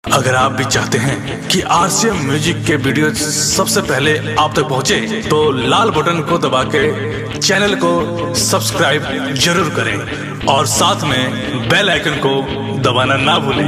अगर आप भी चाहते हैं कि आरसीएम म्यूजिक के वीडियो सबसे पहले आप तक पहुंचे, तो लाल बटन को दबा के चैनल को सब्सक्राइब जरूर करें और साथ में बेल आइकन को दबाना ना भूलें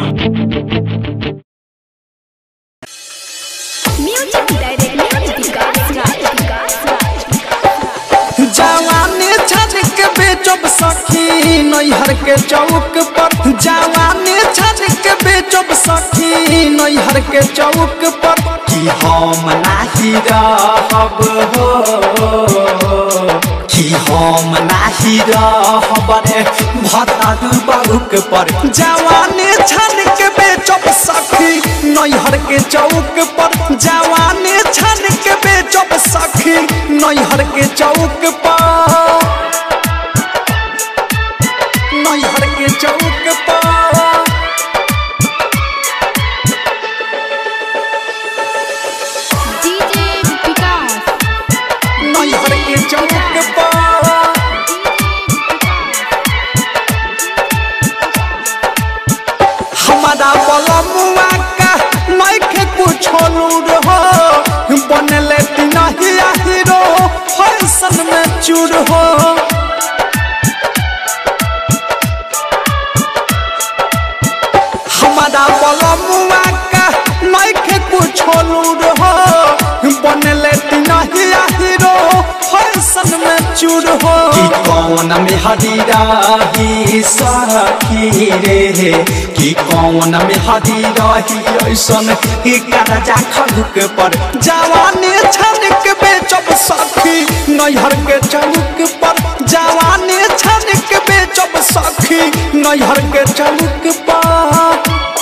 म्यूजिक डायरेक्टर विकास राज विकास राज जवानी छाछ के बेचब सखी नैहर के चौक पर जवानी छाछ के बेचब सखी नैहर के चौक पर कि हम नाही रहब हो कि हम नाही रहब रे भतारू बाबूक पर जवानी छान के बेचब सखी नैहर के चौक पर जवानी छान के बेचब सखी नैहर के चौक पर नैहर के चौक पर डीजे विकास नैहर के चौक पर हमारा बलमुआ का नइखे कुछो लूर हो बनले तिनहिया हीरो फैशन में चूर हो हमारा बलमुआ का नइखे कुछो लूर हो बनले तिनहिया हीरो फैशन में चूर हो कि कौन में हरी सखी रे कि कौन में हरी रही ऐसन कि करजा खलुक पर जवानी छन के बेचब सखी नैहर के चलुक पर जवानी छन के बेचब सखी नैहर के चलुक पर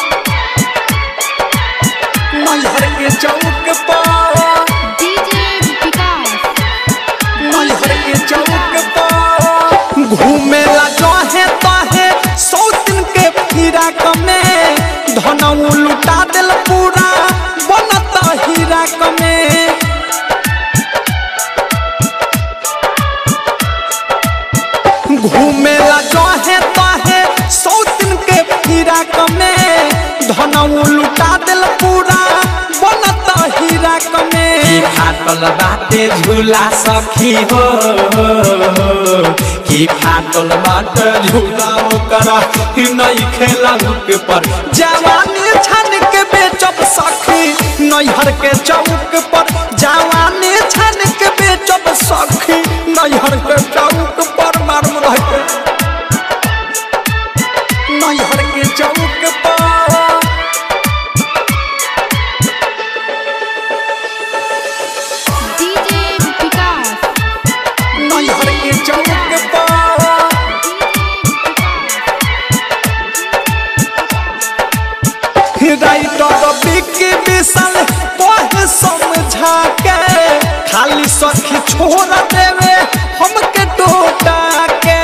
नैहर के चौक पर डीजे विकास नैहर के चौक पर घूमेला जहे तहे सौ दिन के फिरा कमे धनऊ लुटा दिल पूरा बनता हीरा कमे घूमेला जहे तहे सौ दिन के फिरा कमे धनऊ लुटा दिल पूरा बनता हीरा कमे फाटल बाटे झूला सखी हो कि फाटल बाटे झूला ओकर नहीं खेला के पर जवानी छान के बेचब सखी नैहर के चौक पर जवानी छान के बेचब सखी नैहर के चौक पर मारू रह के नैहर के चौक पर डीजे विकास नैहर के चौक पर राइटर बिक्की विशाल कहे समझा के खाली सखी छोड़ देवे हमके टोटा के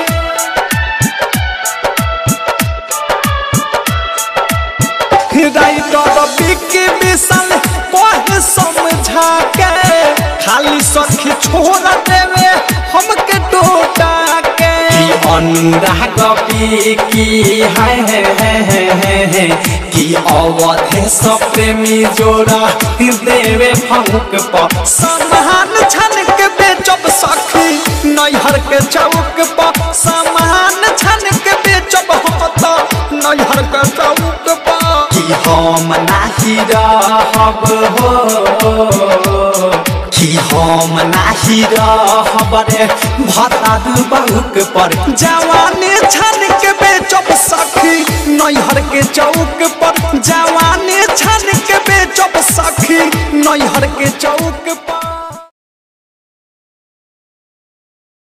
राइटर बिक्की विशाल कहे समझा के खाली सखी छोड़ देवे हमके टोटा के अनुराग की है है है है है है कि अवधे सब प्रेमी जोड़ा देवे फंक पर समान छन के बेचब सखी नैहर के चौक पर समान छन के बेचब होता नैहर के चौक पर कि हम नाही रहब हो कि हम नाही रहब रे भतारू बहुक पर जवानी छन के बेचब सखी नैहर के चौक पर